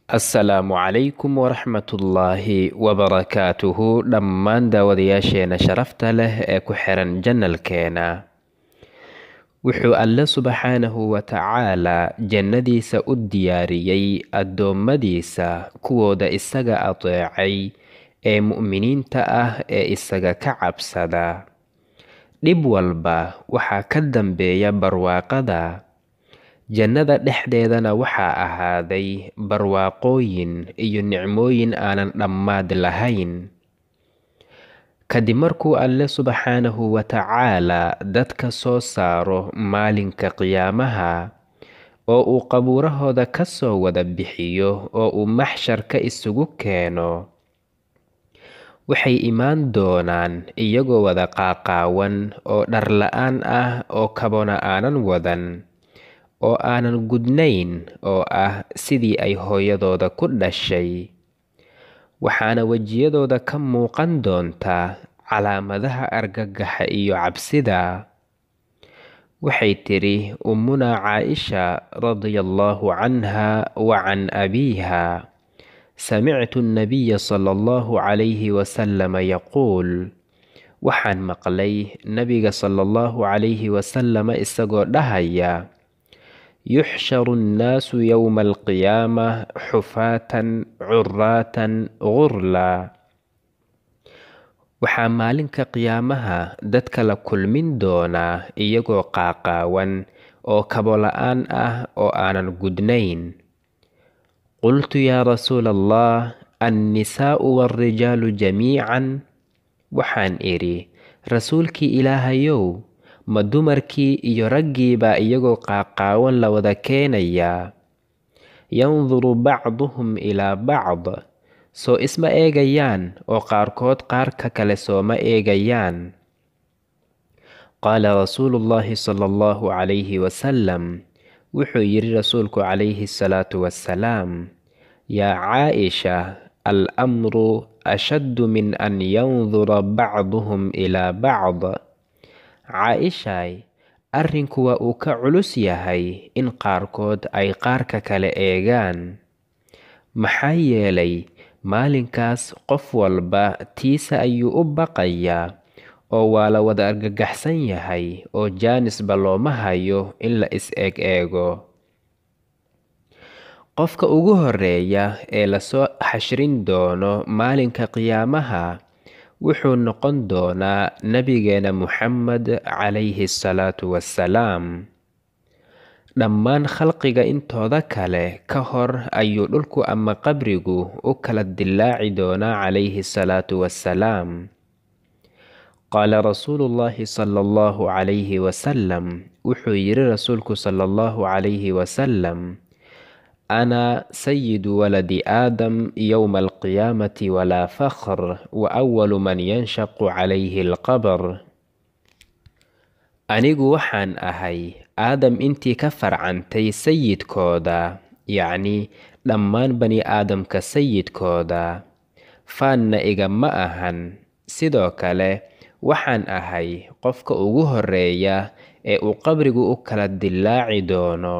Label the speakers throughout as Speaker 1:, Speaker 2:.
Speaker 1: assalaamu calaykum waraxmatullaahi wabarakaatuhu dhammaan daawadayaasheena sharafta leh ee ku xiran janalkeena wuxuu alle subxaanahu wa tacaalaa jannadiisa u diyaariyey addoommadiisa kuwooda isaga adeecay ee mu'miniinta ah ee isaga ka cabsada dhib walba waxaa ka dambeeya barwaaqada jannada dhexdeedana waxaa ahaaday barwaaqooyin iyo nicmooyin aanan dhammaad lahayn kadib markuu alle subxaanahu wa tacaalaa dadka soo saaro maalinka qiyaamaha oo uu qabuurahooda ka soo wada bixiyo oo uu maxsharka isugu keeno waxay imaan doonaan iyagoo wada qaaqaawan oo dhar la-aan ah oo kabona aanan wadan oo aanan gudnayn oo ah sidii ay hooyadooda ku dhashay waxaana wejiyadooda ka muuqan doontaa calaamadaha argagaxa iyo cabsida waxay tidhi ummunaa caaisha radiallaahu canha wa can abiiha samictu annabiya sala allahu calayhi wasalama yaquul waxaan maqlay nabiga sala allahu calayhi wasalama isagoo dhahaya yuxsharu annaasu yowma alqiyaama xufaatan curaatan gurla waxaa maalinka qiyaamaha dadka la kulmin doonaa iyagoo qaaqaawan oo kabo-la-aan ah oo aanan gudnayn qultu yaa rasuula allah annisaa'u waarijaalu jamiican waxaan idhi rasuulkii ilaahayow ma dumarkii iyo raggiibaa iyagoo qaaqaawan la wada keenayaa yanduru bacduhum ilaa bacd soo isma eegayaan oo qaarkood qaarka kale sooma eegayaan qaala rasuulu llaahi sala allahu calayhi wasalam wuxuu yidhi rasuulku calayhi asalaatu wassalaam yaa caaisha al amru ashaddu min an yandura bacduhum ilaa bacd caa-ishaay arrinku waa uu ka culus yahay in qaarkood ay qaarka kale eegaan maxaa yeelay maalinkaas qof walba tiisa ayuu u baqayaa oo waa la wada argagaxsan yahay oo jaanisba looma hayo in la is-eeg eego qofka ugu horeeya ee lasoo xashrin doono maalinka qiyaamaha wuxuu noqon doonaa nabigeena muxamed calayhi asalaatu wassalaam dhammaan khalqiga intooda kale ka hor ayuu dhulku ama qabrigu u kala dillaaci doonaa calayhi asalaatu wassalaam qaala rasuulu llaahi sala allahu calayhi wasalam wuxuu yidhi rasuulku sala allahu calayhi wasalam ana sayidu waladi aadam yowma alqiyaamati walaa fakhr wa awalu man yanshaqu calayhi alqabr anigu waxaan ahay aadam intii ka farcantay sayidkooda yacni dhammaan bani aadamka sayidkooda faanna igama ahan sidoo kale waxaan ahay qofka ugu horeeya ee uu qabrigu u kala dillaaci doono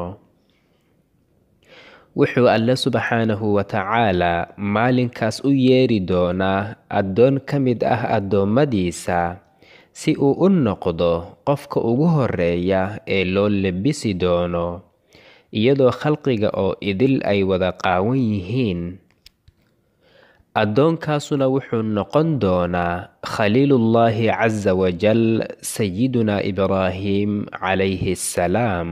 Speaker 1: wuxuu alle subxaanahu wa tacaalaa maalinkaas u yeeri doonaa addoon ka mid ah addoommadiisa si uu u noqdo qofka ugu horeeya ee loo lebisi doono iyadoo khalqiga oo idil ay wada qaawan yihiin addoonkaasuna wuxuu noqon doonaa khaliilullaahi casa wajal sayidunaa ibraahim calayhi assalaam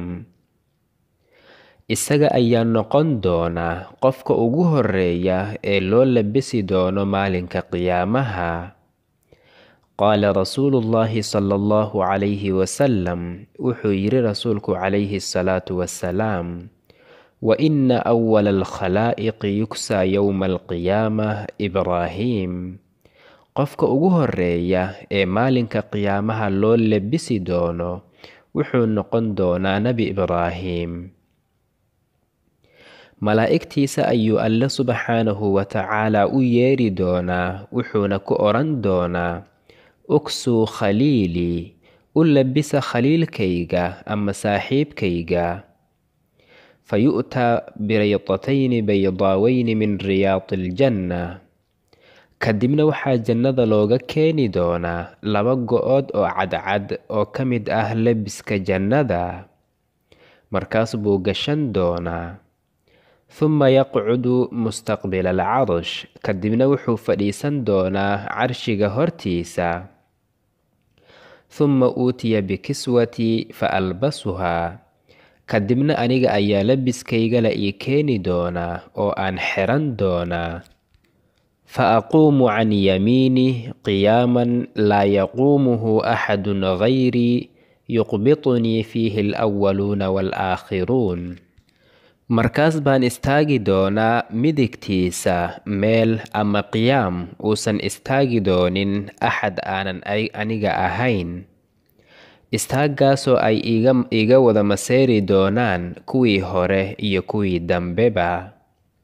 Speaker 1: isaga ayaa noqon doonaa qofka ugu horeeya ee loo labisi doono maalinka qiyaamaha qaala rasuulu llaahi sala allahu calayhi wasalam wuxuu yidhi rasuulku calayhi asalaatu wassalaam wa ina awala alkhalaa'iqi yugsaa yowma alqiyaamah ibraahim qofka ugu horeeya ee maalinka qiyaamaha loo labisi doono wuxuu noqon doonaa nebi ibraahim malaa'igtiisa ayuu alle subxaanahu wa tacaalaa u yeeri doonaa wuxuuna ku odhan doonaa uksuu khaliilii u labisa khaliilkayga ama saaxiibkayga fayu'taa biraydatayni baydaawayni min riyaadi aljanna kadibna waxaa jannada looga keeni doonaa laba go-ood oo cadcad oo ka mid ah lebiska jannada markaas buu gashan doonaa huma yaqcudu mustaqbila alcarsh kadibna wuxuu fadhiisan doonaa carshiga hortiisa huma uutiya bikiswatii fa albasuhaa kadibna aniga ayaa labiskaygala ii keeni doonaa oo aan xiran doonaa fa aquumu can yamiinih qiyaaman laa yaquumuhu axadun gayrii yuqbitunii fiihi alwaluuna waalaakhiruun markaas baan istaagi doonaa midigtiisa meel ama qiyaam uusan istaagi doonin axad aanan aniga ahayn istaaggaasoo ay iga wada maseeri doonaan kuwii hore iyo kuwii dambeba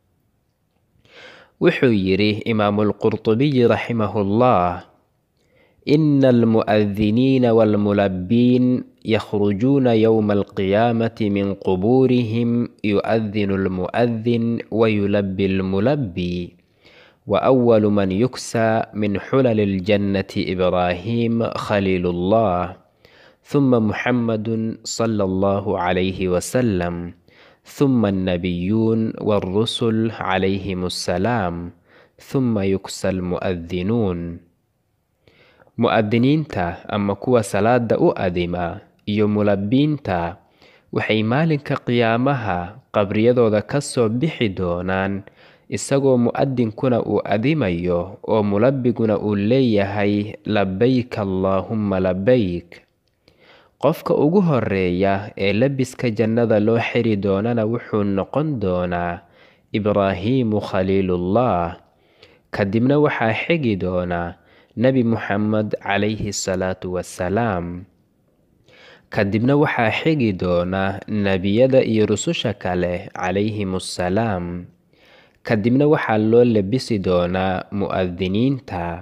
Speaker 1: wuxuu yidhi imaamulqurtubiyi raximahullah ina almu'adiniina waalmulabbiin yakhrujuuna yowma alqiyaamati min qubuurihim yu'adinu almu'adin wayulabbi almulabbi وأول من يكسى من حلل الجنة إبراهيم خليل الله ثم محمد صلى الله عليه وسلم ثم النبيون والرسل عليهم السلام ثم يكسى المؤذنون mu'adiniinta ama kuwa salaada u adima iyo mulabbiinta waxay maalinka qiyaamaha qabriyadooda ka soo bixi doonaan isagoo mu'adinkuna uu adimayo oo mulabbiguna uu leeyahay labayk allaahumma labayk qofka ugu horeeya ee labiska jannada loo xiri doonana wuxuu noqon doonaa ibraahiimu khaliilullah kadibna waxaa xigi doonaa nebi muxamed calayhi salaatu wassalaam kadibna waxaa xigi doona nebiyada iyo rususha kale calayhimussalaam kadibna waxaa loo labisi doonaa mu'adiniinta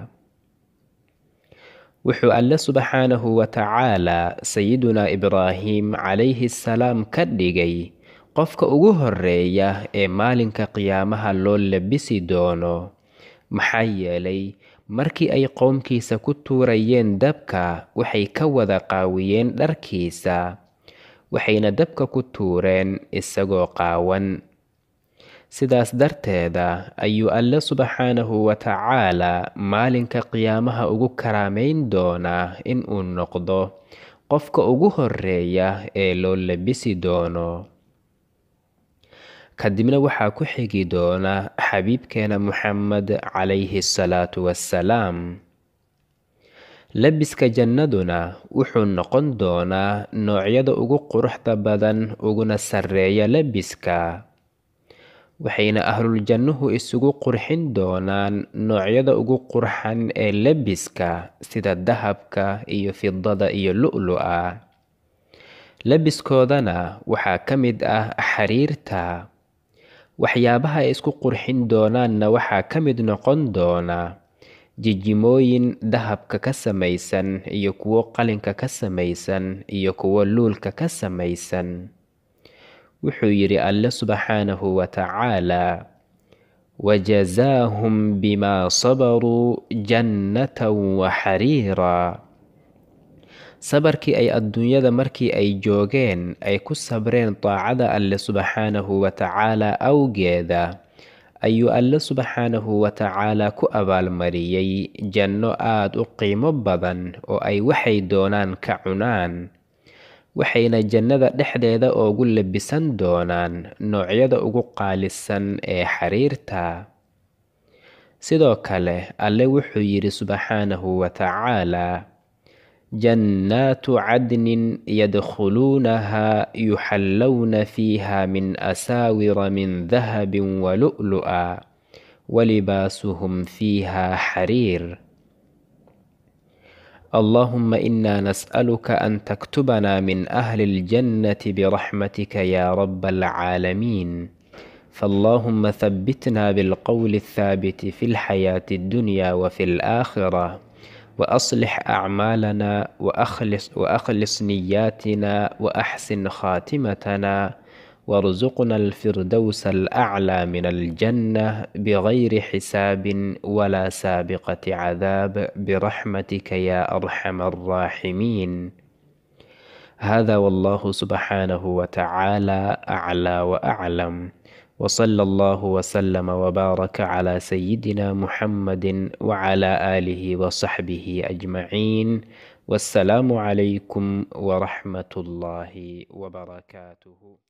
Speaker 1: wuxuu alle subxaanahu wa tacaalaa sayidunaa ibraahim calayhi salaam ka dhigay qofka ugu horeeya ee maalinka qiyaamaha loo labisi doono maxaa yeelay markii ay qowmkiisa ku tuurayeen dabka waxay ka wada qaawiyeen dharkiisa waxayna dabka ku tuureen isagoo qaawan sidaas darteeda ayuu alle subxaanahu wa tacaalaa maalinka qiyaamaha ugu karaamayn doonaa in uu noqdo qofka ugu horeeya ee loo labisi doono kadibna waxaa ku xigi doona xabiibkeena muxamed calayhi salaatu wassalaam labiska jannaduna wuxuu noqon doonaa noocyada ugu quruxda badan uguna sarreeya labiska waxayna ahluljannuhu isugu qurxin doonaan noocyada ugu qurxan ee labiska sida dahabka iyo fidada iyo lu'lu'a labiskoodana waxaa ka mid ah xariirta waxyaabaha ay isku qurxin doonaanna waxaa ka mid noqon doona jijimooyin dahabka ka samaysan iyo kuwo qalinka ka samaysan iyo kuwo luulka ka samaysan wuxuu yidhi alle subxaanahu wa tacaalaa wajazaahum bimaa sabaruu jannatan wa xariira sabarkii ay adduunyada markii ay joogeen ay ku sabreen daacada alle subxaanahu wa tacaalaa awgeeda ayuu alle subxaanahu wa tacaalaa ku abaalmariyey janno aada u qiimo badan oo ay waxay doonaan ka cunaan waxayna jannada dhexdeeda oogu labisan doonaan noocyada ugu qaalisan ee xariirta sidoo kale alle wuxuu yidhi subxaanahu wa tacaalaa jannaatu cadnin yadkhuluunahaa yuxallowna fiiha min asaawira min dahabin walu'lu'a walibaasuhum fiiha xariir اللهم إنا نسألك أن تكتبنا من أهل الجنة برحمتك يا رب العالمين فاللهم ثبتنا بالقول الثابت في الحياة الدنيا وفي الآخرة وأصلح أعمالنا وأخلص, وأخلص نياتنا وأحسن خاتمتنا وارزقنا الفردوس الأعلى من الجنة بغير حساب ولا سابقة عذاب برحمتك يا أرحم الراحمين هذا والله سبحانه وتعالى أعلى وأعلم وصلى الله وسلم وبارك على سيدنا محمد وعلى آله وصحبه أجمعين والسلام عليكم ورحمة الله وبركاته